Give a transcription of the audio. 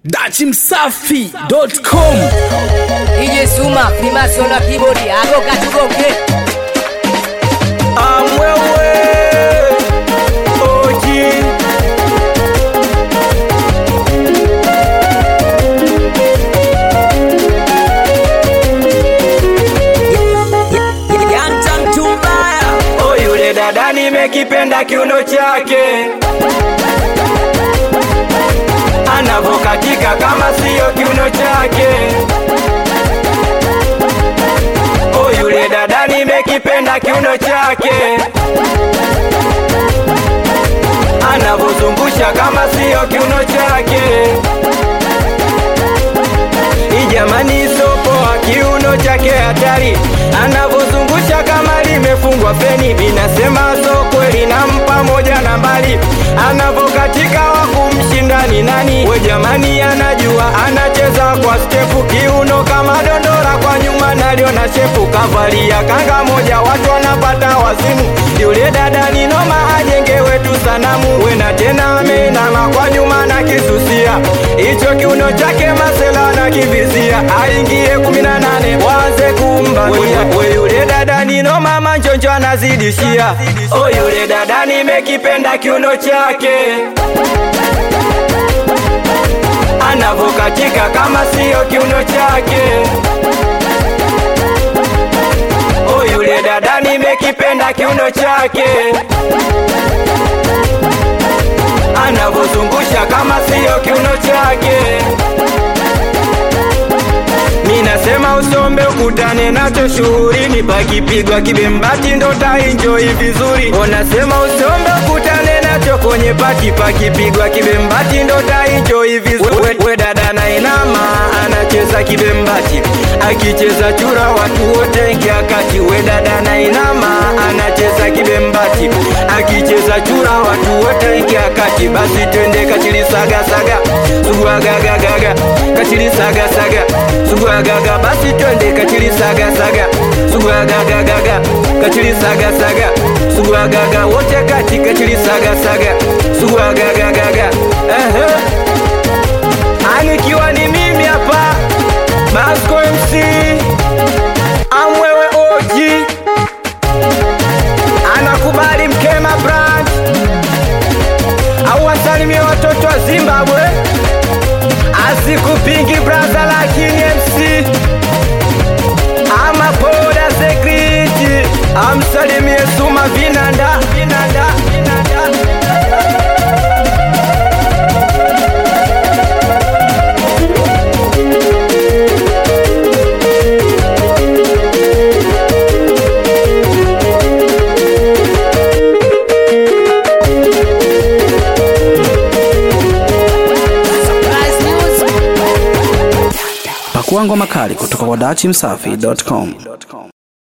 dachimsafi.com DJ Suma, Freemason wa keyboard, hapo katugonge. amwewe oji Yanta mtu mbaya. o yule dada nimekipenda kiuno chake anavokatika kama siyo kiuno chake o yule dada nimekipenda kiuno chake anavozungusha kama siyo kiuno chake ijamani sopoa kiuno chake hatari anavozungusha kama limefungwa feni vinasema so kweli nampa moja na mbali anavokatika wa kumshindani nani we jamani anajua anacheza kwa stepu kiuno kama dondora kwa nyuma naliona shepu kavalia kanga moja watu wanapata wazimu yule dada ni noma ajenge wetu sanamu wena tena ameinama kwa nyuma na kisusia hicho kiuno chake masela na kivizia aingie kumi na nane waze kumbatia we yule dada ni noma manjonjo anazidishia o yule dada nimekipenda kiuno chake anavokatika kama siyo kiuno chake o yule dada nimekipenda kiuno chake anavozungusha kama siyo kiuno chake minasema usombe ukutane nacho shuhurini pakipigwa kibembati ndo tainjoi vizuri onasema usombe ukutane nacho kwenye pati pakipigwa kibembati ndo tainjoi vizuri we, we dada na inama anacheza kibembati akicheza chura watu wote ingia kati we dada na inama anacheza kibembati akicheza chura watu wote ingia kati basi twende kachilisagasaga suguagagagaga kachilisagasaga suguagaga basi twende kachilisagasaga suguagagagaga kachilisagasaga suguagaga wote kati kachilisagasaga suguagagagaga ehe anikiwa ni mimi hapa Basco MC amwewe oji anakubali mkema brand au wasalimie watoto wa Zimbabwe asikupingi braza lakini MC ama poda sekriti amsalimie Suma vinanda vinanda vinanda Surprise news. Pakua ngoma kali kutoka kwa dachimsafi.com.